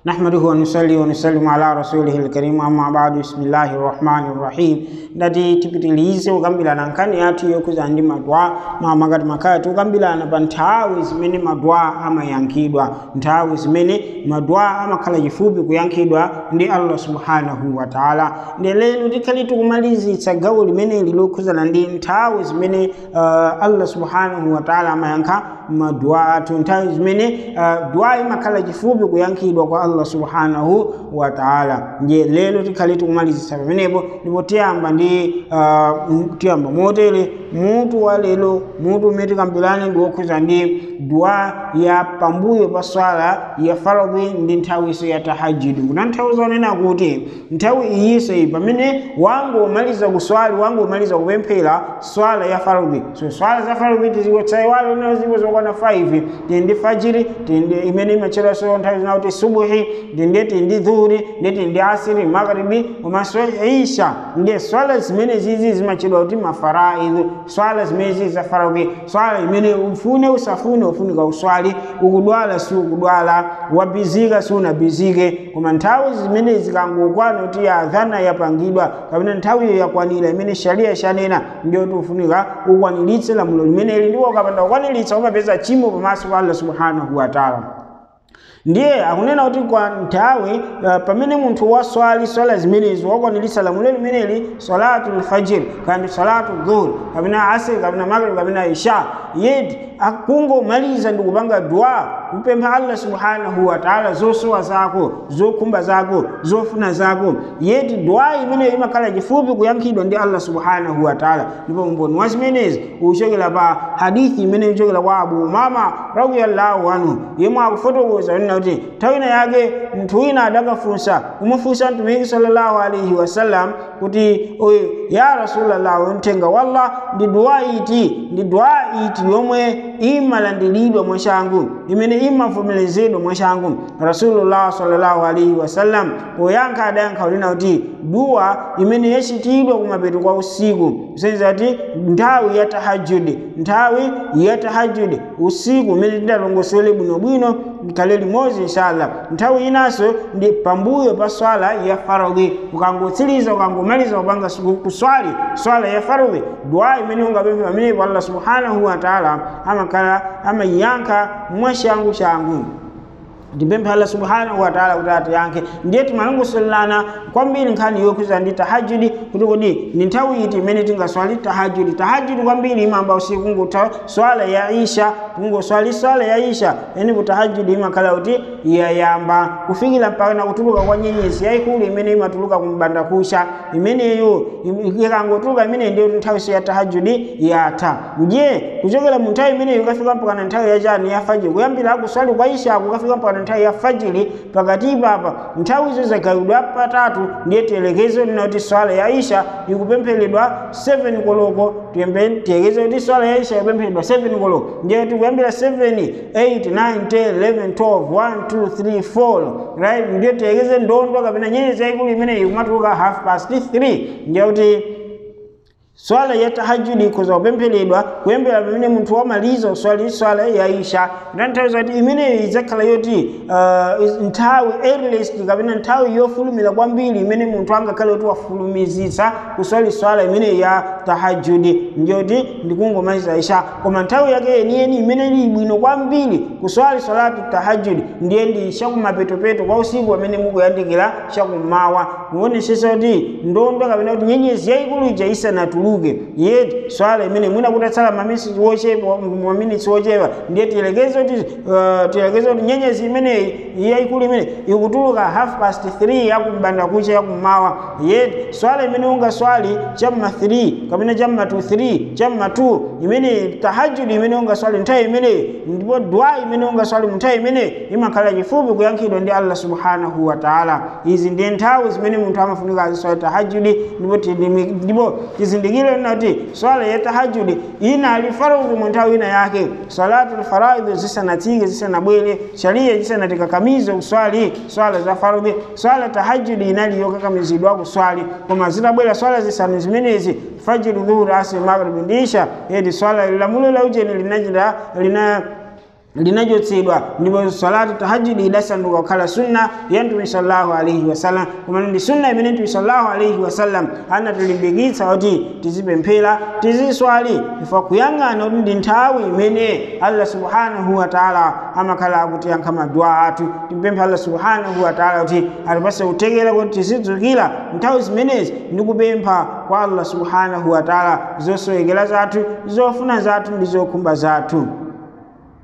نحمده ونصلي ونسلم على رسوله الكريم أما بعد بسم الله الرحمن الرحيم ndati tipitilize kukambirana nkhani yathu yokuza ndi madwa mwa ngati makaya tikukambirana pa nthawi zimene madwa amayankhidwa nthawi zimene madwa amakhala chifupi kuyankhidwa ndi allah subhanahu wa taala ndi lero tikhali tikumalizitsa gawo limeneli lokhuzana ndi nthawi zimene uh, allah subhanahu wa taala amayankha madwa athu nthawi zimene uh, dwa imakhala chifupi kuyankhidwa kwa allah subhanahu wa taala ndiye lero tikhali tikumalizitsa pamenepo ndipo tiyamba ndi uh, tiyamba motere mutu wa lero mutu umene tikambirane ndi wokhuza ndi dua ya pambuyo pa swala ya faradhi ndi nthawiso ya tahajudi kutanthauza onena kuti nthawi iyinso iyi pamene wangu umaliza kuswali wangu umaliza kupemphera swala ya faradhi so swala za faradhi tiziwetsayiwale nazo zipo zokwana 5 tindi fajiri tindi imene imacheranso nthawi zina kuti subuhi tindi tindi dhuhuri ndi tindi asiri magharibi komanso isha ndiye swala zimene zizi zimachedwa kuti mafaraidhu swala zimene zizi za faradhi swala imene ufune usafune ufunika uswali ukudwala si ukudwala wabizika si unabizike koma nthawi zimene zikangokwana kuti adhana yapangidwa kapena nthawiyo yakwanira imene sharia ishanena ndiyo kuti ufunika ukwaniritse lamulo limeneli ndipo ukapanda kukwaniritsa umapeza chimo pamaso pa allah subhanahu wa taala ndiye akunena kuti kwa nthawi uh, pamene munthu waswali swala zimenezi wakwaniritsa lamulo limeneli salatu lfajir kandi salatu dhuhur kapena asiri kapena magrib kapena isha yeti akungomaliza ndi kupanga dua kupempha allah subhanahu wa taala zosowa zako zokhumba zako zofuna zako yeti dua imeneyo imakhala chifupi kuyankhidwa ndi allah subhanahu wa taala ndipo umboni wa zimenezi uchokera pa hadithi imene ichokera kwa abu umama radiyallahu anhu yemwe akufotokoza kunena kuti nthawi ina yake munthu wina adakafunsa kumufunsa mtumiki sallallahu alaihi wasallam kuti oyo ya rasulallah wemthenga wallah ndi dua iti ndi dua iti yomwe imalandiridwa mwachangu imene imavomerezedwa mwachangu rasulullah sallallahu alaihi wasallam poyankha adayankha kunena kuti dua imene yachitidwa kumapeto kwa usiku kusenzera kuti nthawi ya tahajudi nthawi ya tahajudi usiku umene tidalongosole bwinobwino kale limodzi inshallah nthawi inanso ndi pambuyo pa swala ya faradhi ukangotsiriza ukangomaliza kupanga kuswali swala ya faradhi dua imene ungapemphe pamenepo allah subhanahu wa taala amakhala amayankha mwachangu changu ndipemphe allah subhanahu wa taala kuti atiyankhe ndiye timalongosolelana kwambiri nkhani yokhuza ndi tahajudi kuti kodi ni nthawi iti imene tingaswali tahajudi tahajudi kwambiri imamba usiku kungotha swala ya isha kungoswali swala ya isha yani kutahajudi imakhala kuti yayamba kufikira mpaka na kutuluka kwa nyenyezi yayikulu imene imatuluka kumbanda kusha imeneyo ikangotuluka imene ndiyo nthawi ya tahajudi yatha ndiye kuchokera mu nthawi imeneyo ikafika mpaka na nthawi yachani ya fajiri kuyambira kuswali kwa isha kukafika mpaka nthawi ya fajiri pakati papa nthawi izo zagawidwa patatu ndiye tiyerekeze lina kuti swala ya isha ikupempheredwa 7 koloko tiyekeze kuti swala ya isha ikupempheredwa 7 koloko ndiye tikuyambira 7 8 9 10 11 12 1 2 3 4 right ndiye tiyekeze ndondo kapena nyenyezi yayikulu imeneyi ikumatuluka half past 3 ndiye kuti swala ya tahajudi ikhoza kupempheredwa kuyambira pamene munthu wamaliza uswali swala ya isha ndanthauza kuti imeneyo idzakhala yoti uh, nthawi earliest kapena nthawi yofulumira kwambiri imene munthu angakhale kuti wafulumizitsa kuswali swala imeneyi ya tahajudi ndiyoti ndikungomaliza isha koma nthawi yake yeniyeni imene ili bwino kwambiri kuswali swalatu tahajudi ndiye ndi chakumapetopeto kwa usiku pamene mukuyandikira chakummawa kuonesesa kuti ndondo kapena kuti nyenyezi yayikulu ija isanatu tuluke yeti swala imene mwina kutatsala maminitsi wochepa maminitsi wochepa ndiye tiyelekeze kuti uh, tiyelekeze kuti nyenyezi imeneyi yayikulu imene ikutuluka half past 3 yakumbanda kucha yakummawa yeti swala imene ungaswali chamma 3 kapena chamma 2 3 chamma 2 imene tahajudi imene ungaswali nthawi imeneyi ndipo dua imene ungaswali mu nthawi imeneyi imakhala chifupi kuyankhidwa ndi allah subhanahu wa taala izi ndiye nthawi zimene munthu amafunika aziswali tahajudi ndipo tizindikire tizindikire nati swala ya tahajudi inali faradhi mu nthawi ina yake salatu faraidhi zisanatsike zisanabwere sharia zisanatikakamize kuswali swala za faradhi swala tahajudi inali yokakamizidwa kuswali koma zitabwera swala zisanu zimenezi fajiri dhuhuri asri maghribi ndi isha yedi swala lamulo la ujeni linachita lina linachotsedwa ndipo salatu tahajudi idasanduka kukhala sunna ya mtume sallallahu alaihi wasallam koma ndi sunna imene mtume sallallahu alaihi wasallam anatilimbikitsa kuti tizipemphera tiziswali chifukwa kuyang'ana kuti ndi nthawi imene allah subhanahu wa taala amakhala akutiyankha madua athu timpemphe allah subhanahu wa taala kuti atipase kuthekera kuti tizidzukira nthawi zimenezi ndi kupempha kwa allah subhanahu wa taala zosowekera zathu zofuna zathu ndi zokhumba zathu